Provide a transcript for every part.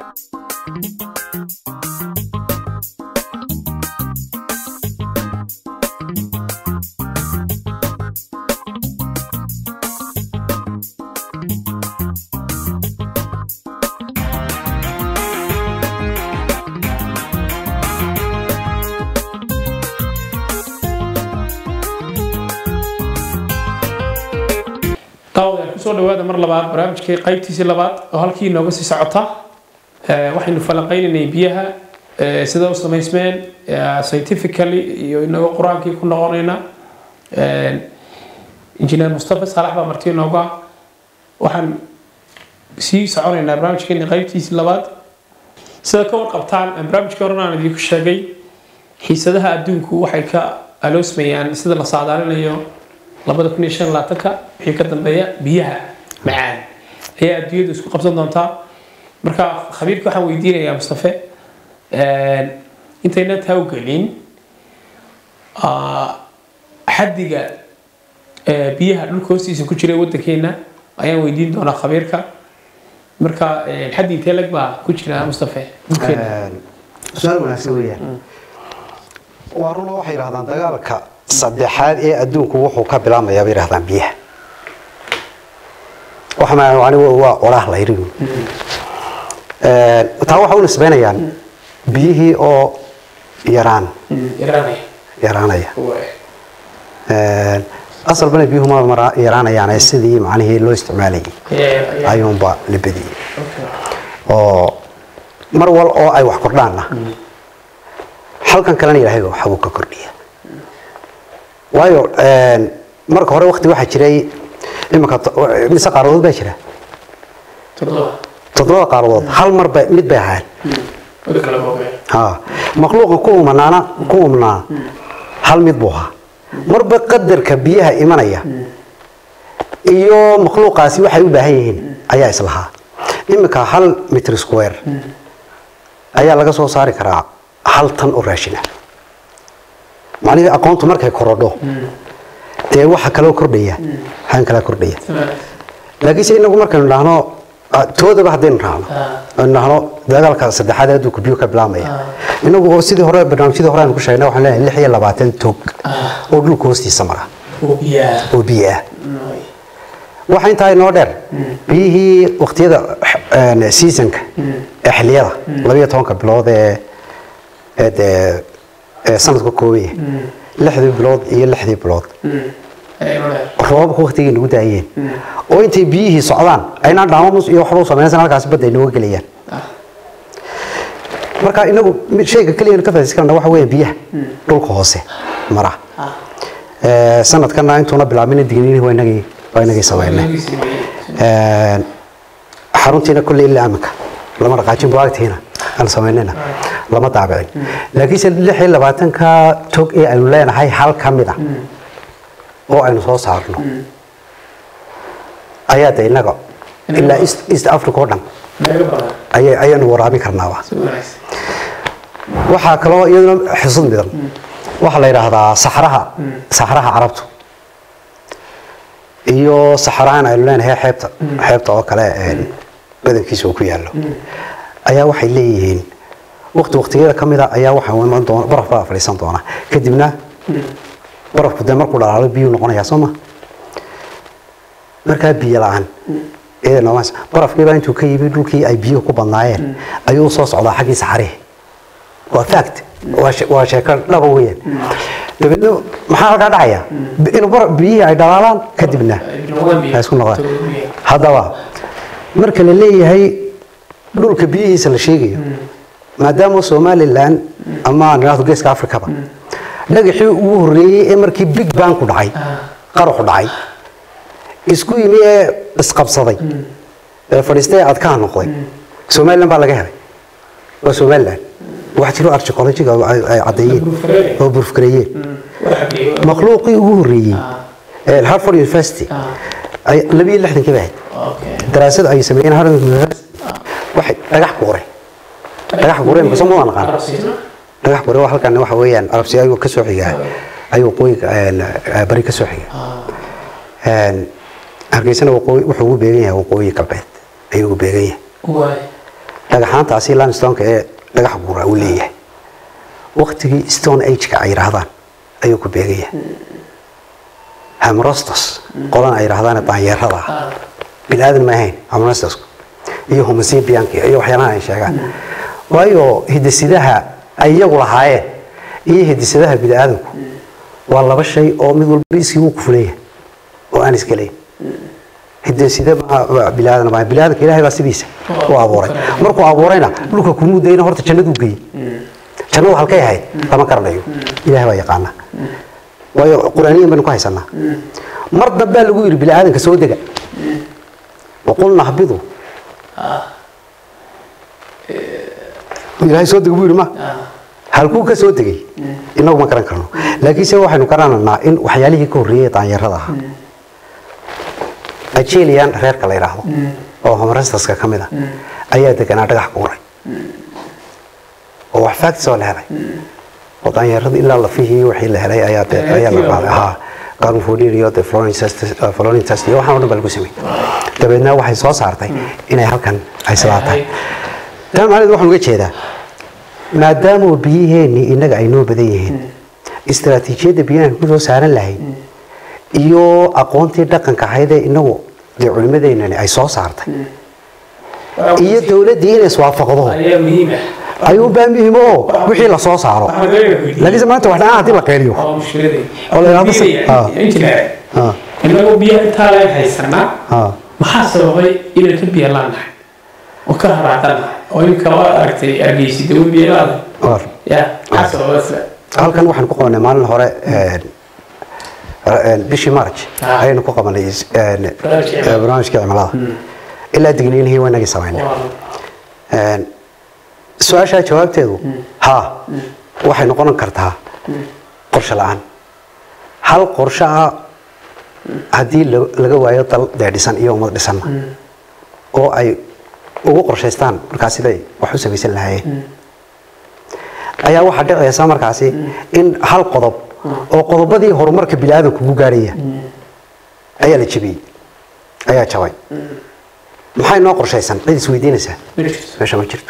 daawadayaal kusoo dhawaada mar labaad barnaamijkii qaybtiisii labaad oo halkii inooga sii socota Eh, waxaynu falanqeynaynay biyaha eh, sida u samaysmeen eh, scientifically iyo inagoo qur-aankii ku noqonayna Eh, injineer mustafa saalax baa marti inooga waxaan sii soconaynaa barnaamijkeeni qaybtiisii labaad sida ka warqabtaan eh, barnaamijkii horena aan idinku sheegay xiisadaha adduunku waxay ka aloosmayaan sida la saadaalinayo labada kun iyo shan iyo labaatanka wixii ka dambeeya biyaha macaan ayaa adduunyadu isku qabsan doontaa marka khabiirka waxaan weydiinayaa mustafe intayna taa u gelin ah, xaddiga eh, biyaha dhulka hoostiisa ku jira ee waddankeena ayaan weydiin doonaa khabiirka marka eh, xaddi intee lag baa ku jira mustafe dhulkeena su-aal wanaagsan weeyaan waa runa waxay yidhahdaan dagaalka saddexaad ee adduunku wuxuu ka bilaabmayaa bay yidhahdaan biyaha waxa ma anigu waa olaah la yidhi taa waxa u nisbeynayaan biyihii oo yaraan yaraanaya yaraanaya asalbana biyuhu ma mara yaraanayaane sidii macnihii loo isticmaalayay ayuunba la bediyey oo mar wal oo ay wax kordhaanna halkan kalena ilaahay waxbuu ka kordhiya waayo marka hore wakti waxaa jiray iminka mise qaaradood baa jira toddoba qaaradood hal mar ba mid bay ahaan ha makhluuqa ku umanaana ku umnaa hal mid buu ahaa marba qadarka biyaha imanaya iyo makhluuqaasi waxay u baahan yihiin ayaa islahaa iminka hal mitr square ayaa laga soo saari karaa hal tan oo raashina macnihii aqoontu markay korodho dee waxa kaloo kordhaya han kalaa kordhaya laakiinse inagu markaynu dhahno ah, toodaba haddaynu raacno aynu dhahno dagaalka saddexaad ee adduunka biyo ka bilaabmaya inagu oo sidii hore barnaamijyadii hore aynu ku sheegnay waxaan leenahay lix iyo labaatan tog oo dhulka hoostiisa mara oo biyo ah waxa intaa inoo dheer biyihii waqtiyada eh, seasonka ee xilliyada labiyo tobanka bilood ee ee dee ee sanadka koobaya lixdii bilood iyo lixdii bilood roobabka waqtigii nagu daayeen oo intay biyihii socdaan aynaan dhaamamus iyo waxba u sameynaysan halkaas badda ay nooga gelayaan marka inagu mid shayga keliya ka faa'iidaysan karna waxa weeye biyaha dhulka hoose mara Ee, sanadkana intuuna bilaabin digniinihii waa inagii waa inagii sameynay Ee, xaruntiina kulle ilaa aminka lama dhaqaajin buagtiina aan samaynayna lama daabicin laakiinse lix iyo labaatanka tog ee aynu leenahay hal ka mid ah oo aynu soo saarno ayaa de innaga ilaa east, east africa oo dhan ayay ayaanu waraabin karnaaba waxaa kaloo iyaduna xisud midan waxaa la yidhaahdaa saxraha saxraha carabtu iyo saxrahan aynu leenahay xeebta xeebta oo kale een, badankiisa uu ku yaallo ayaa waxay leeyihiin waqti waqtiyada ka mid a ayaa waxaa iman doona baraf baa fadhiisan doona kadibna barafku dee markuu dhalaalo biyuu noqonayaa soo ma markaa biyo la-aan iyada noomaas barafkiibaa intuu ka yimi dhulkii ay biyuhu ku badnaayeen ayuu soo socdaa xaggii saxarihi waa fact waa she- waa sheeko dhaba weeyaan dabeedna maxaa halkaa dhacaya inuu bar- biyihii ay dhalaalaan kadibna ay isku noqdaan haddaba marka la leeyahay dhulka biyihiisa la sheegayo maadaama somalilan ama aan idhaahdo geeska afrikaba dhagaxii ugu horreeyey ee markii big bang ku dhacay qaraxu dhacay isku yimi ee isqabsaday ee fadhiistay ee adkaha noqday somalilan baa laga helay waa somalilan wax jiro archeologiga ay ay caddeeyeen oo burfgareeyeen makhluuqii ugu horreeyey ee harvard university ay labiyo lixdankii ba ahayd daraasad ay sameeyeen harvard university waxay dhagax buuray dhagax buuray ma soo ma naqaan dhagax buuray waa halkan waxa weeyaan arabsi ayuu ka soo xigaa ayuu qoyga bari ka soo xigaa hargeysana waqooyi wuxuu ugu beegan yahay waqooyi galbeed ayuu ugu beegan yahay dhagaxaantaasi limestoneka ee dhagax guura uu leeyahay waktigii stone ageka ay yidhaahdaan ayuu ku beegaya hamrostos qolan ay yidhaahdaan daanyeerada ah bini aadan ma ahayn hamrostosku iyo homosibianki iyo waxyaalaha ay sheegaan waayo hidisidaha ay iyagu lahaayeen iyo hidisidaha bini aadamku waa laba shay oo mid walba iskii uu kufuleeyahay oo aan iskalayn hidiside bilaadan ma bilaadanka ilaahay baa sidiisa u abuuray markuu abuurayna dhulka kumuu dayna horta jannaduu geeyey jannadu halkay ahayd lama garanayo ilaahay baa yaqaana waayo qur-aaniyan baynu ku haysanaa mar dambaa lagu yidhi bini aadanka soo dega waqulna hbidu ilaahay soo dega buu yidhi ma halkuu ka soo degay inagu ma garan karno laakiinse waxaynu garananaa in waxyaalihii ka horreeyey daanyarada ahaa ajelian reerka la yidhaahdo oo homrestaska ka mid a ayaa deganaa dhagax guuray oo wax factis oo la helay oo daanyarada ilaa lafihii wixii la helay ayaa de ayaa la qaaday haa garmfodin iyo de flooring test iyo waxaan o dhan baa lagu sameeyey dabeedna waxay soo saartay inay halkan ay sidaa tahay taa macnaheed waxaan uga jeedaa maadaama biyaheenni innaga ay noo badan yihiin istaraatiijiyadda biyahan ku soo saaran lahayd iyo aqoontii dhaqanka ahaydee inagu dee culimadeennani ay soo saartay iyo dowladdii inay iswaafaqdo ayaa muhiim ah ayuunbaa muhiim oo wixii la soo saaro laakiinse maanta wax dhanaan haddii la qeyliyo waa mushkiladii Oo la yidhaahdo si- ah. injineer Ah, inagoo biyaha intaa leen haysanaa ah. maxaa sababay inaan ka biyo laanahay oo ka haraaqanahay oo imika waa aragtay argeysid oo biyo laanahay War. ya maxaa sababay sida halkan waxaan ku qabanay maalin hore een, een, bishii march Ah. ayaynu ku qabanay is- een, Barnaamijka ee, barnaamijka cimilada ilaa digniinihii waa inagii samaynay waa Een, su-aashaa jawaabteedu haa waxay noqon kartaa qorshe la-aan hal qorshe ah haddii la- laga waayo dal dee dhisan iyo ummad dhisanna oo ay ugu qorshaystaan markaas siday wax u samaysan lahaayeen ayaa waxaa dhicaysa markaasi in hal qodob oo qodobadii horumarka biniaadanku ugu gaarhaya ayaa la jebiyey ayaa jabay maxay noo qorshaysan cid isweydiinaysaa ma jirto meesha ma jirto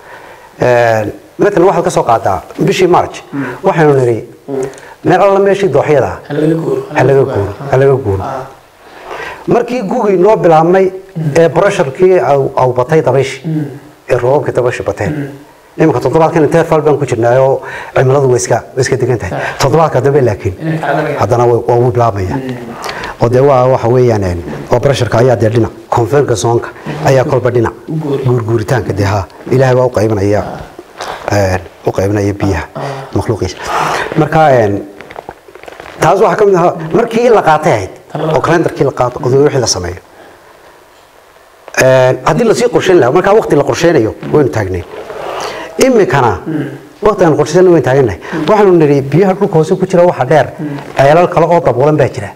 matalan waxaad ka soo qaadaa bishii march waxaynu nidhi meel alla meeshii dooxyada ah ha laga guuro ha laga guuro ha laga guuro markii gugii noo bilaabmay ee brusharkii au batay dabayshi ee roobabkii dabaysha bateen iminka toddobaadkan interval baan ku jirnaa oo cimiladu way iska way iska degan tahay toddobaadka dambe laakiin inay kacdanayaa haddana way- waa wuu bilaabmaya oo dee waa waxa weeyaan een, oo brusharka ayaa dee dhinac conferka zoonka ayaa kolba dhinac Guuri. guurguuritaanka dee ha ilaahay baa u qaybinaya een, u qaybinaya biyaha makhluuqiisa marka een, taas waxaa ka mid ahaa markii la qaatay ahayd oo kalendarkii la qaato oo wixii la sameeyo Een, haddii lasii qorsheyn lahaa markaa waqti la qorsheynayo waynu taagnay imikana waqti aan qorsheyn waynu taagannahay waxaanu nidhi biyaha dhulka hoose ku jira waxa dheer ceelal kale oo daboolan baa jira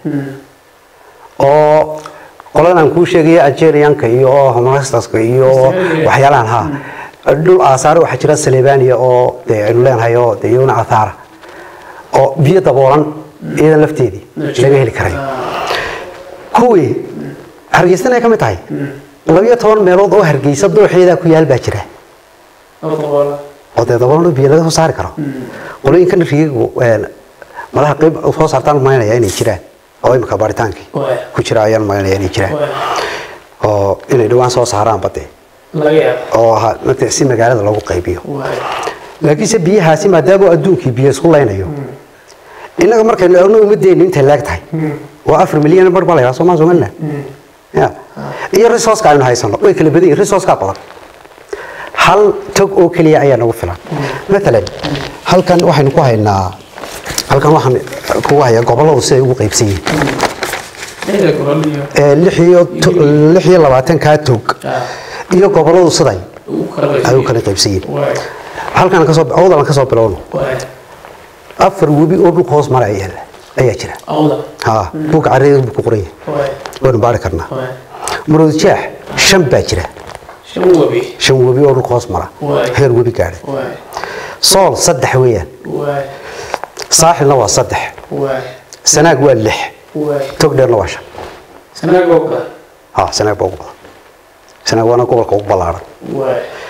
oo qoladan aan kuu sheegaya algerianka iyo homostaska iyo waxyaalahan ha dhul aasaare waxaa jira salebania oo dee aynu leenahay oo dee iyaguna athaara oo biyo daboolan iyadan lafteedii laga heli karayo kuwii hargeysana ay ka mid tahay labiyo toban meelood oo hargeysa dooxeedaa ku yaal baa jira oo daboola oo dee daboolan oo biyo laga soo saari karo qolooyinkan rigigu madaha qayb soo saartaan maynaya inay jiraan oo imika baaritaankii Waaya. ku jira ayaan maynaya inay jiraan Waaya. oo inay dhawaan soo saaraan bade laga yaabo oo ha marka si magaalada loogu qaybiyo waaya laakiinse biyahaasi maadaama adduunkii biyo isku laynayo innaga markaynu eegno ummadeennu intay leeg tahay waa afar milyan bar baa la yidhaha somaa somaliland ya iyo resourceka aynu haysano way kala badan yihin resourceka badan hal tog oo keliya ayaa nagu filan maalan halkan waxaynu ku haynaa halkan waxaan kugu hayaa gobolladu siday ugu qaybsan yihiin lixda gobol iyo Ee, lix iyo to- lix iyo labaatankaa tog ah, iyo gobolladu siday ugu kala ay u kala qaybsan yihiin waaya halkan kasoo awdalan kasoo bilowno waaya afar webi oo dhulka hoos mara ayaa ayaa jira awda ha buugga carreeda buu ku qoran yahay waaya waynu baari karnaa waaya murood jaax shan baa jira shan webi shan webi oo dhulka hoos mara Waay. heer webi gaadhay waaya sool saddex weeyaan waaya saaxilna waa saddex waaya sanaag waa lix waaya tog dheerna waa shan sanaagoo kale ha sanaag baa ugu badan sanaag waana gobolka ugu ballaaran waaya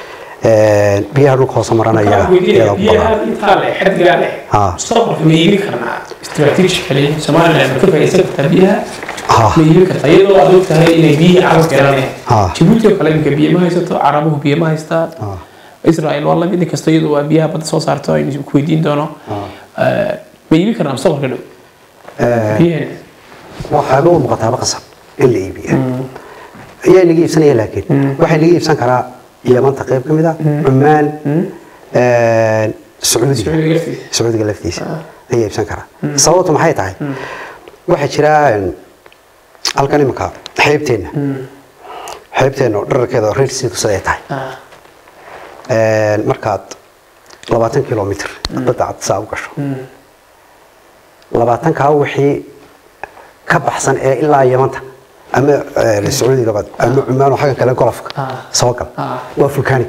Een, biyaha dhulka hoose marana Waxaan iyaga weydiinaya, iyaga ku biyaha badan intaa leh, xaddigaa leh, Ah. mustaqbalka ma iibin karnaa strategically Somaliland ma ka faa'iidaysan kartaa biyaha Ah. ma iibin kartaa iyadoo aad og tahay inay biyihii caalamka yeelanayaan Ah. Djibouti oo kale iminka biyo ma haysato carabuhu biyo ma haystaan Ah. Israel waa lamid inkastoo iyadu waa biyaha badda soo saarto aynu ku weydiin doono Eh, ma iibin karnaa mustaqbalka dhow Een, biyaheena waxaaba u muuqataaba qasab in la iibiya ayaa laga iibsanaya laakiin waxaa laga iibsan karaa yamanta qayb ka mid a cumaan een, sacuudiga Sacuudiga laftiisa. sacuudiga laftiisa ayaa iibsan karaa sababtu maxay tahay waxaa jira een, halkan imanka xeebteenna xeebteenna oo dherarkeeda oo reersiidu siday tahay Ah, Een, markaad labaatan kilomitr badda cad saa u gasho labaatankaa wixii ka baxsan ee ilaa yamanta ama eh, sacuudiga bad ama cumaan oo xagga kale golofka Ah. soo gal Ah. waa vulcanic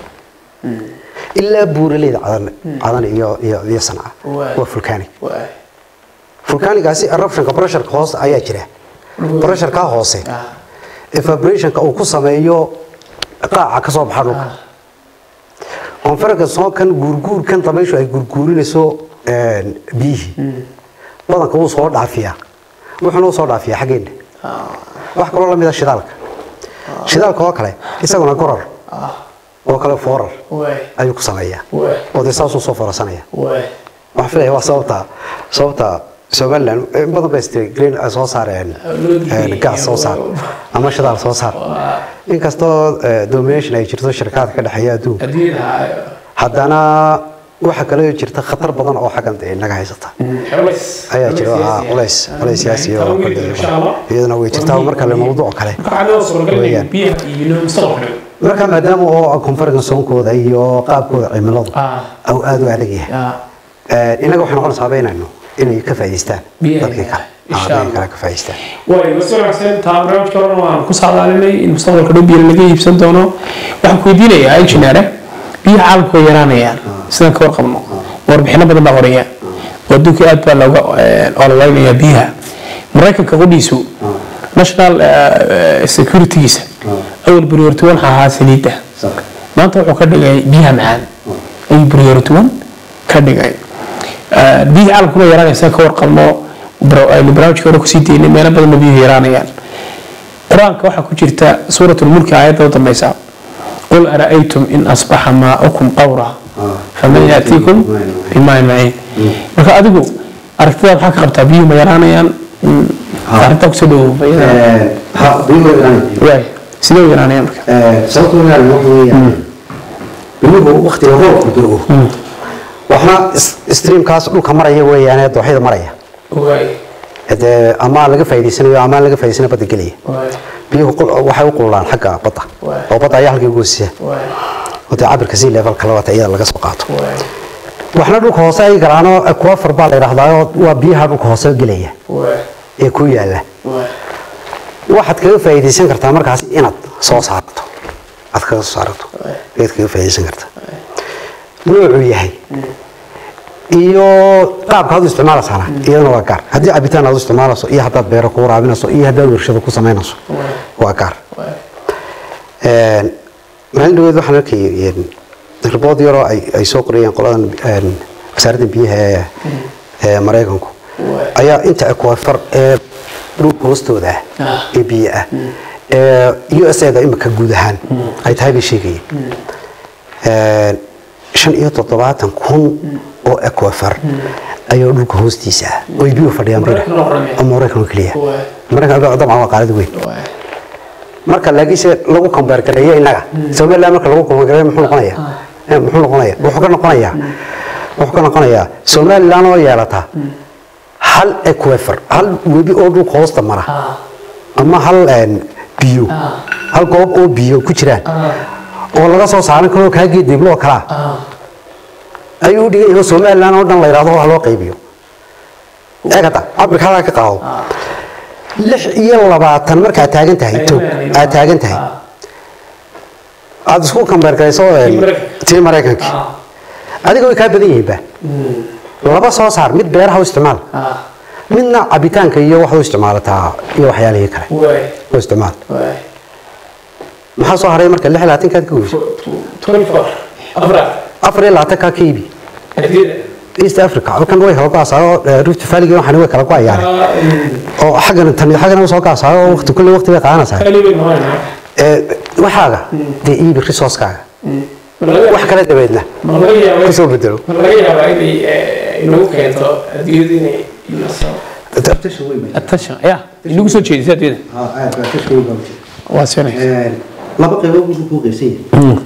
ilaa buuraleyda cadan cadan iyo iyo iyo sanca Waay. waa vulcanic waay. vulcanigaasi eruptionka pressureka hoose ayaa jira pressureka hoose Ah, evaporationka uu ku sameeyo qaaca ka soo baxa dhulka konferenka soo kan guurguurkan dabayshu ay gurguurinayso een, biyihii badanka wuu soo dhaafiyaa wuxuuna u soo dhaafiyaa xaggeena wax kaloo lamid a shidaalka shidaalka oo kale isaguna gorar ah, oo kale foorar waay. ayuu ku sameeyaa Waay. oo dee saasuu soo foorarsanaya waay. waxaan filaya waa sababta sababta somaliland in badan bay istiri green ay soo saareen Loo diiday een, gas soo saar iyo- ama shidaal soo saar Waa- inkastoo eh, domination ay jirto shirkadka ka dhexeeya adduunka adduunyada haddana waxa kale jirta khatar badan oo xaggan dee naga haysata culays ayaa jira culays ah, siyaasi ah. culays culays siyaasi oo Talo kale weyn, insha Allah. iyadana way jirtaa marka le mawduuc kale Marka waxaa loo suuragelinaya Weeyaan. biyaha iyo mustaqbalka dhow. marka maadaama oo conference soonkooda iyo qaabkooda cimiladu Ah. au aad u adag yahay Ah, Eh, inaga waxay noqonaysaa baynayno inay ka faa'iidaystaan Biyaha. dadkii kale Insha Ah, dadkii Allah. kale ka faa'iidaystaan waay waa si wanaagsan taa barnaamijka horena waan ku saadaalinay in mustaqbalka dhow biyo laga iibsan doono waxaan ku weydiinayaa engineer biyaha caalamka way yaraanayaan sidaan ka warqabno warbixino badan baa qoraya oo adduunka aad baa looga eh, ololeynayaa biyaha maraykanka qudhiisu national eh, securitygiisa awal priority one waxaa ahaa saliidda maanta wuxuu ka dhigay biyaha macaan ayuu priority one ka dhigay Eh, biyaha caalamkuna way yaraanaysaa ka warqabno bro- aynu barnaamijka hore kusii daynay meelo badanba biyuhu yaraanayaan qur-aanka waxaa ku jirta suurat lmulki aayadda u dambeysa qul ara'aytum in asbaxa maa'ukum qawra faman yaatiikum bimaa'in maciin marka adigu aragtidaa maxaa ka qabtaa biyuhu ma yaraanayaan Mm, arrintaa kusoo dhawow waay sidee u yaraanayaan marka sababta weeyaan waxa weeyaan biyuhu waqtiga roobku da'o waxna is- streamkaas dhulka maraya weeyaane dooxyada maraya waay dee ama laga faa'iidaysanayo ama aan laga faa'iidaysanayo badda gelaya waay biyuhu qul- waxay u qululaan xagga badda Waay. oo badda ayaa halkii goosisa waay oo dee cabirka sea levelka labata iyada laga soo qaato waay waxna dhulka hoose ay galaanoo aquafer baa la yidhaahdaa oo waa biyaha dhulka hoose gelaya waay ee ku yaala waay waxaad kaga faa'iidaysan kartaa markaas inaad soo saarto aad kaga soo saarato ayaad kaga faa'iidaysan kartaa noocuu yahay iyo qaabka aad u isticmaalaysaana iyadana waa gaar haddii cabitaan aad u isticmaalayso iyo haddaad beero ku waraabinayso iyo haddaad warshado ku samaynayso waa gaar waay Een, maalin dhaweed waxaan arkayay een, ribood yaroo ay ay soo qorayeen qoladan een, wasaaradda biyaha ee ee maraykanku Waay. ayaa inta aquafer ee dhulka hoostooda ah Ah. ee biyo ah ee u s a da imika guud ahaan ay tahay bay sheegayeen Een, shan iyo toddobaatan kun oo aquafer ayaa dhulka hoostiisa ah oo ay biyuhu fadhiyaan bira Maraykan oo dhan, oo maraykan oo keliya Waay. maraykan dabcan waa qaalada weyn waay marka laakiinse lagu kambeergareeyo innaga somaliland marka lagu kambeergareeyo muxuu noqonayaa Eh, muxuu noqonayaa wuxuu ka noqonayaa wuxuu ka noqonayaa somaliland oo yeelata hal equifer hal webi oo dhulka hoosta mara ah ama hal een, biyo Ah. hal goob oo biyo ku jiraan oo laga soo saaran karo kaa geediblo oo kalaa ah ayuu u dhigan yahay oo somaliland oo dhan la yidhahdo wax loo qaybiyo eegata cabirka halkaa ka qaado lix iyo labaatan markaad taagan tahay tog aad taagan tahay aad isku kambeergarayso een, Tii Maraykanka. tii maraykanka ah adiga way kaa badan yihiinba laba soo saar mid beeraha u isticmaal ah midna cabitaanka iyo wax u isticmaalataa iyo waxyaalihii kale waay u isticmaal waay maxaa soo haray marka lix iyo labaatankaad ka goyso 24 afraad afar iyo labaatankaa ka iibi adiyada east africa halkan way kala go-asaa rift valley waxaan way kala go-ayaan oo xaggan tan iyo xaggan soo go-asaa oo waqti kulli waqti bay qaadanaysaa kaliya noqonayna ee waxaaga dee iibi resource-kaaga wax kale dabeedna ma laga yaabaa kusoo bedelo ma laga yaabaa inay eh, inagu keento adiyadu inay inaso attention ya inagu soo jeedisa adiyada waa sinay laba qaybood buu ku qaybsan yahay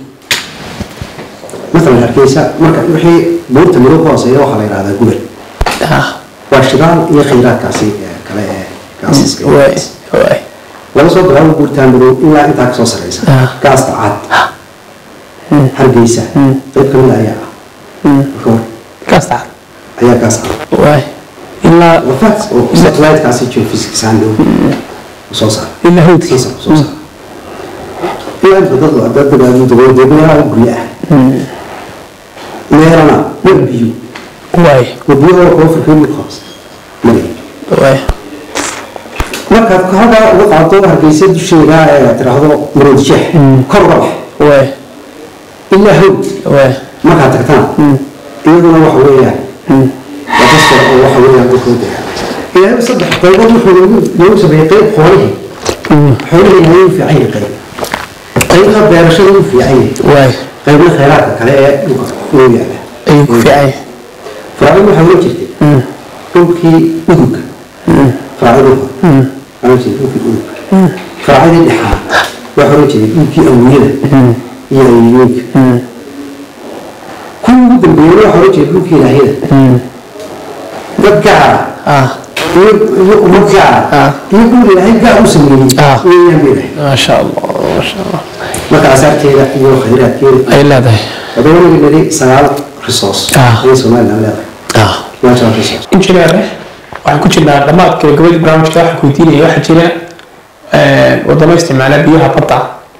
مثلا hargeysa marka wixii buurta madow ka hooseeya waxaa la yidhahdaa gubay ah waa shidaal iyo khayraadkaasi ee kale ee gaasiska waay waay laga soo bilaabo buurta madow ilaa intaa kasoo sareysa Ah. gaasta cad hargeysa qayb kamid ayaa ah marka hore kasta ayaa gaas cad waay ilaa waa facts oo satellite-kaasi geophysics ahaan dhow soo saara ilaa hawdki soo saara soo saara ilaa inta dad dad dad dad dad meelaha gurya ah meelana war biyo waay wabiyahoo koonfurka mid qabs mali waay markaad halkaa uga qaado hargeysa dusheeda ee tiraahdo marood jeex kor uga bax waay ilaa hawd waay markaad tagtaan iyaduna waxa weeyaan waa dadka oo waxa weeyaan dadkooda ilaahay saddex qaybood wuxuu noogu noogu sameeyey qayb xoolihii xoolihii ayuu u fiican yahay qayb qaybna beerashada u fiican yahay waay qaybna khayraadka kale ee dhulka uu yaala ayuu ku fiican yahay faracin waxaa oran jirtay dhulkii udugga faracin hore oran jirtay dhulkii udugga faracadii dhexaa waxaa oran jiray dhulkii awiyada iyo ayiyooyinka kuwii ugu dambeeyey waxaa oran jiray dhulkii ilaahiyada dad gaara ah iyo iyo ummad gaara Ah. iyo dhul ilaahay gaar u sameeyey Ah. weeyaan bay dhahay maasha allah maasha allah marka asaarteeda iyo khayraadkeeda ay leedahay haddaba wanaga nidhi sagaal resource Ah. ayay somaliland leedahay ah national resource injineer waxaan ku jirnaa dhammaadka gabadhii barnaamijka waxaan ku weydiinaya waxaa jira wadamo isticmaala biyaha badda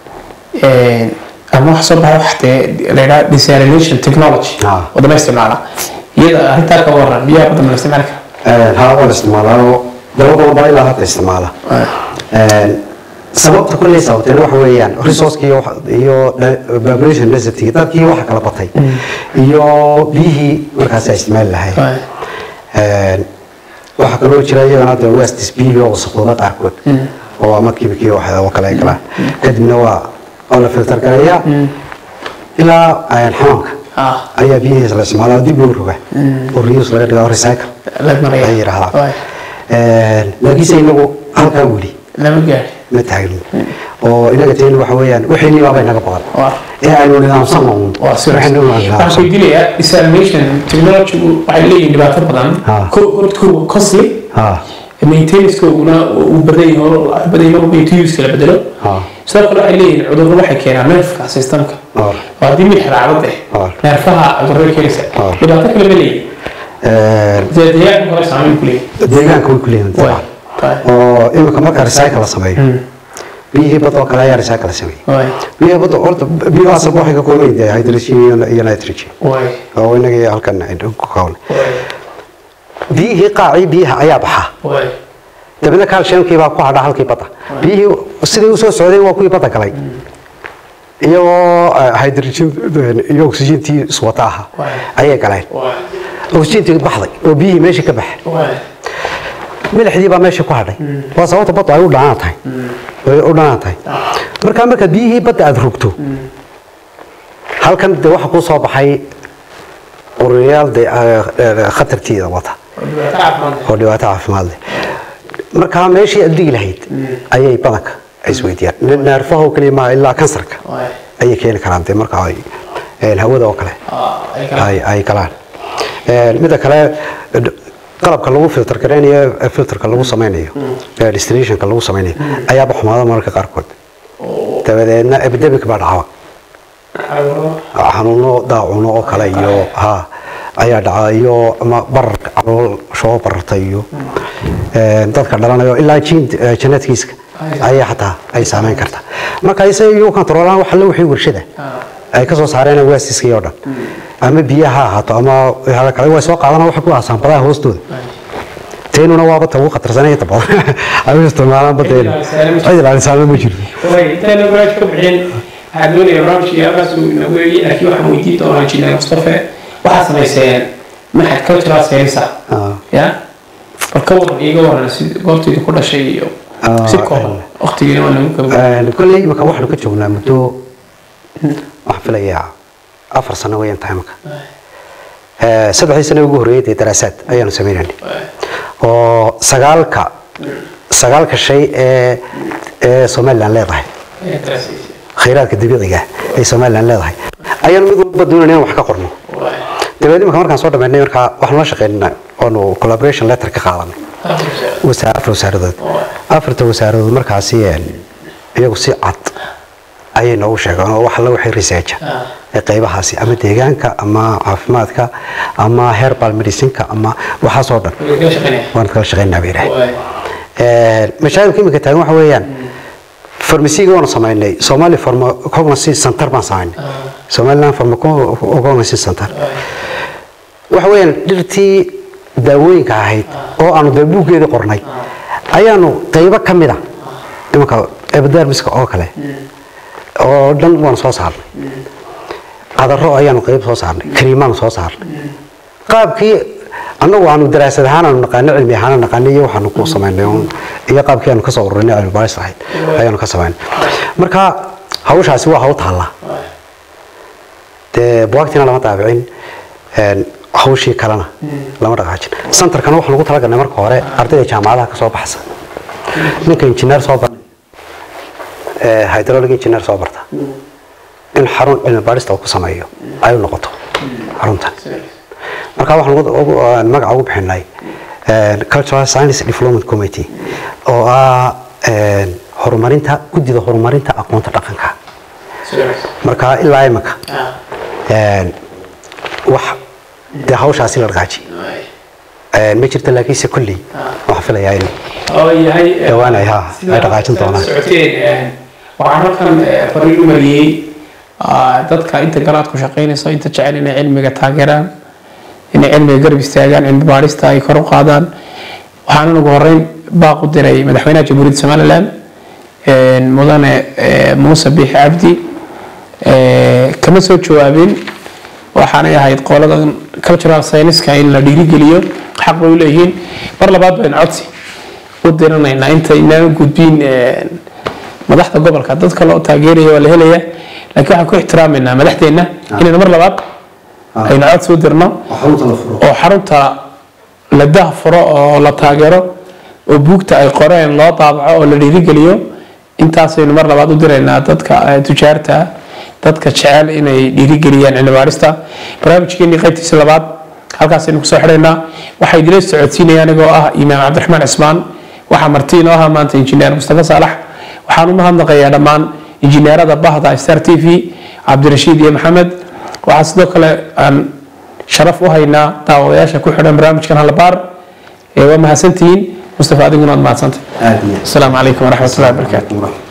ama waxa soo baxa wax dee la yidhaha desalination technology Ah. wadamo isticmaala iyada arrintaa ka waran biyaha badda ma la isticmaali kara haa waa la isticmaalaa daba badan baa ilaa hadda isticmaala sababta kulley sababteen waxa weeyaan resourceki iyo wax- iyo da- population density dadkii waxa kala batay iyo biyihii markaas ay isticmaali lahayd waxaa kaloo jira iyagana de west biyihi oo wasaqooda qaarkood oo ama kibikii wax oo kale ay galaan kadibna waa oo la filter gareeyaa ilaa xamaamka ah ayaa biyihiisa la isticmaalaa dib loo roga oo reuse laga dhigaa recycle la maraya ay yidhaahdaan Waay. laakiinse inagu halkaa weli lama gaari ma taagno oo inaga teeni waxa weeyaan wixii baaba inaga badan waa ee aynu nidaamsan uun waa serious. waxaynu waxaan nidaamsan weydiinayaa desalination technology waxay leeyihiin dhibaato badan Ah. Ko- horta kow costly ha maintenance-kooguna uu badan yahay oo badan yahay marba intuuska la bedelo ha sidoo kale waxay leeyihiin cudurro waxay keenaan neerfka systemka or waa haddii mid xiraacdo deh Ah. neerfaha cudurro keenaysa Ah. dhibaato kale ma leeyihin dee deegaanka hore saameyn ku leeyihin deegaanka way ku leeyihiin Waay. dabcan oo imika marka recycle la sameeyo biyihii badda oo kale ayaa recycle la sameeyey waay biyihii badda horta biyuhu asalba waxay ka kooban yihiin hydrogen iyo- iyo nitrogen waay oo inaga halkan aynu ku kawn waay biyihii qaacii biyaha ayaa baxa waay dabeedna calciumkii baa ku hadha halkii badda biyihii sidii usoo socday waa kuwii badda galay iyagoo eh, hydrogen iyo oxygentii iswata ahaa Waay. ayay galeen waay oxygentii baxday oo biyihii meeshii ka baxay waay milixdii baa meeshii ku hadhay waa sababta badda ay u dhanaan tahay ay u dhanaan tahay markaa markaad biyihii badda aada rogto halkan de waxa kuu soo baxay uriyaal de eh, eh, khatartiida wata dhibaato caafimaad oo dhibaato caafimaad leh markaa meeshii aad dhigi lahayd ayay badanka ay isweydiiyaan neerfaha oo keliya maaha ilaa kansarka waay ayay keeni karaan dee marka ay eh, hawada oo kale ah ay kala ay ay galaan Eh, midda kale d- qalabka lagu filter gareynayo ee filterka lagu sameynayo ee destinationka lagu sameynayo ayaaba xumaada mararka qaarkood dabadeedna epidemic baa dhacaba cudurro xanuuno daacuno oo kale iyo ha ayaa dhaca iyo ama bararka calool shoo bararta iyo eh, dadka dhalanayo ilaa jin janadkiiska ayaa xataa ay saameyn karta marka isaga iyagu controlaan wax alle wixii warshada ay ka soo saareen waasiskii oo dhan ama biyaha ha ahaato ama waxyaala kale way soo qaadana waxa ku aasaan badaha hoostooda teenuna waaba ta ugu khatarsanay inta badan ay u isticmaalaan badeena cid ilaalisaana ma jirto intaana barnaamij ka bixin waxaa doonaya barnaamijkii halkaas uu inagu eegay laakiin waxaan weydiin doonaa injineer mustafe waxaa samayseen maxad cultural science Ah. ya bal ka waran iiga waran si goortayda ku dhashay iyo Ah, si kooban waqtigiina waa nagu kaba Een, kolley imika waxaanu ka joognaa muddo waxaan filayaa afar sano weeyaan tahay imika Ee, saddexdii sano ugu horreeyay dee daraasaad ayaanu sameynaynay oo sagaalka sagaalka shay ee ee somaliland leedahay khayraadka dabiiciga ee somaliland leedahay ayaanu mid walba doonayna inaan wax ka qorno dabeed imika markaan soo dhammaynay markaa waxaanu la shaqeynaa oonu collaboration letter ka qaadanay wasaa- afar wasaaradood afarta wasaaradood markaasi een, iyagu si cad ayay noogu sheegeen oo wax alla wixii research ee qaybahaasi ama deegaanka ama caafimaadka ama herbal medicineka ama waxaasoo dhan waan kala shaqeynaa bay yidhaaheen mashaakilka imika taagan waxa weeyaan farmasiga waanu samaynay somali pharmacognosy center baan samaynay somaliland pharmacognosy center waxa weeyaan dhirtii daawooyinka ahayd oo aanu dee buuggeeda qornay ayaanu qaybo ka mid a imanka epidermiska oo kale oo dhan waanu soo saarnay qadaro ayaanu qayb soo saarnay kariimaanu soo saarnay qaabkii annagu aanu daraasad ahaan aanu naqaano cilmi ahaan naqaano iyo waxaanu ku samaynay uun iyo qaabkii aanu kasoo ururinay cilmi baaris ahayd ayaanu ka samaynay marka hawshaasi waa hawl taalla dee buwaagtiina lama daabicin een, hawshii kalena lama dhaqaajin santarkana waxaan ugu talagalnay marka hore ardayda jaamacadaha ka soo baxsa ninka injineer soo barta ee hydraulic engineer soo barta in xarun cilmi baarista uu ku sameeyo ay u noqoto xaruntan marka waxaan ugu- ugu- aan magaca ugu bixinay een, cultural science development committee oo ah een, horumarinta guddida horumarinta aqoonta dhaqanka marka ilaa imika een, wax dee hawshaasi la dhaqaaji ma jirto laakiinse kolley waxaan filayaa in oo yahay Dhawaanay, ha, sida ay dhaqaajin aad doonaan. socoteen waxaan halkan eh, fariin u mariyey ah, dadka inta galaad ku shaqaynayso inta jecel inay cilmiga taageeraan inay cilmiga garab istaagaan cilmi baarista ay kor u qaadaan waxaan ugu horeyn baaq u diray madaxweynaha jamhuuriyadda somaliland eh, mudane eh, muuse biixi cabdi eh, kama soo jawaabin waxaanay ahayd qoladan cultural science-ka in la dhiirigeliyo xaq bay u leeyihiin mar labaad baynu codsi u diranaynaa inta inaan gudbin eh, madaxda gobolka dad kale oo taageeraya waa la helaya laakiin waxaan ku ixtiraamaynaa madaxdeenna inaynu mar labaad aynu codsi u dirno oo xarunta la dahfuro oo la taageero oo buugta ay qoreen loo daabaco oo la dhiirigeliyo intaasaynu mar labaad u diraynaa dadka eh, tujaarta ah dadka jecel inay dhiirigeliyaan cilmi baarista barnaamijkeenii qaybtiisa labaad halkaasaynu kusoo xidhaynaa waxaa idila socodsiinaya anigoo ah imaam cabdiraxmaan cismaan waxaa marti inoo ahaa maanta injineer mustafa saalax waxaan u mahadnaqayaa dhammaan injineerada bahda star t v cabdirashiid iyo maxamed waxaa sidoo kale aan sharaf u haynaa daawadayaasha ku xidhan barnaamijkan halabaar ee waa mahadsantihiin mustafa adiguna waad mahadsantay aad iyo asalaamu calaykum waraxmatullahi wabarakaatu aad